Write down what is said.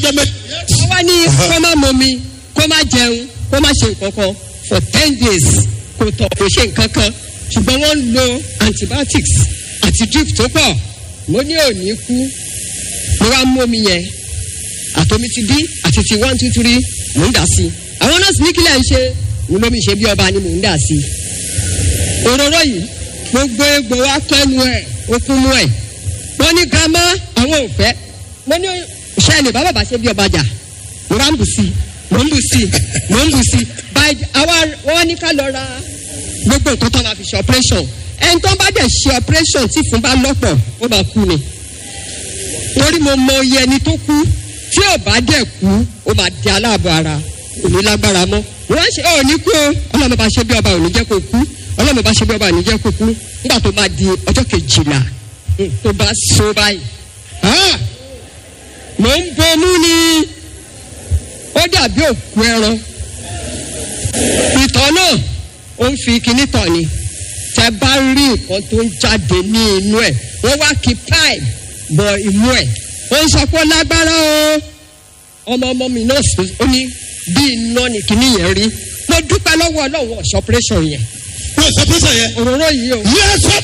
lọ́jọ́ méjì. wọ́n wá ní kó má momi kó má jẹun kó má ṣe nǹkan kan for ten days kò tọ̀ kò ṣe nǹkan kan ṣùgbọ́n wọ́n ń lo antibiotics àti drip tó pọ̀ mo ní òní kú mo wá mú omi yẹn àtomi ti bí àti ti one two three mò ń dà sí i àwọn nọ́ọ̀sì ní kílẹ̀ ń ṣe mo lómi ṣe bí ọba ni mò ń dà sí i òróró yìí gbogbo egbò wa kẹ́nu ẹ̀ okun mú ẹ̀ wọ́n ní girama àwọn ò fẹ́ mo ní ṣẹ́ni bàbá bá ṣe bí ọba jà mo bá ń bù sí i mo ń bù sí i mo ń bù sí i by àwa wọ́n ní ká lọ ra gbogbo nǹkan tó máa fi ṣe operation ẹni tó bá dẹ̀ ṣe operation tí fún bá lọ́pọ̀ ó máa kú ni torí mo mọ iye ẹni tó kú tí ò bá dẹ̀ kú ó máa di aláàbọ̀ ara kò ní lágbára mọ́ wọ́n ṣe ọ̀ ní kú o ọlọ́mọ bá ṣe bí ọba ò ní jẹ́ kó kú ọlọ́mọ bá ṣe bí ọba ò ní jẹ́ kó kú nígbà tó máa di ọjọ́ kejìlá tó bá so báyìí ah, mò ń bomú ni ó dàbí òkú ẹran ìtọ̀ náà ó ń fi kinní tọ̀ ni tẹ bá rí nǹkan tó ń jáde ní inú ẹ̀ wọ́n wá kí pipe bọ imú ẹ̀ ó ń sọ pé ó lágbára o ọmọ ọmọ mi náà sọ ó ní bí iná ni kinní yẹn rí mo dúpẹ́ lọ́wọ́ ọlọ́run ọ̀ṣọ́ operation yẹn wọ́n sọ pé sọ yẹn. òróró yìí o. yẹ sọ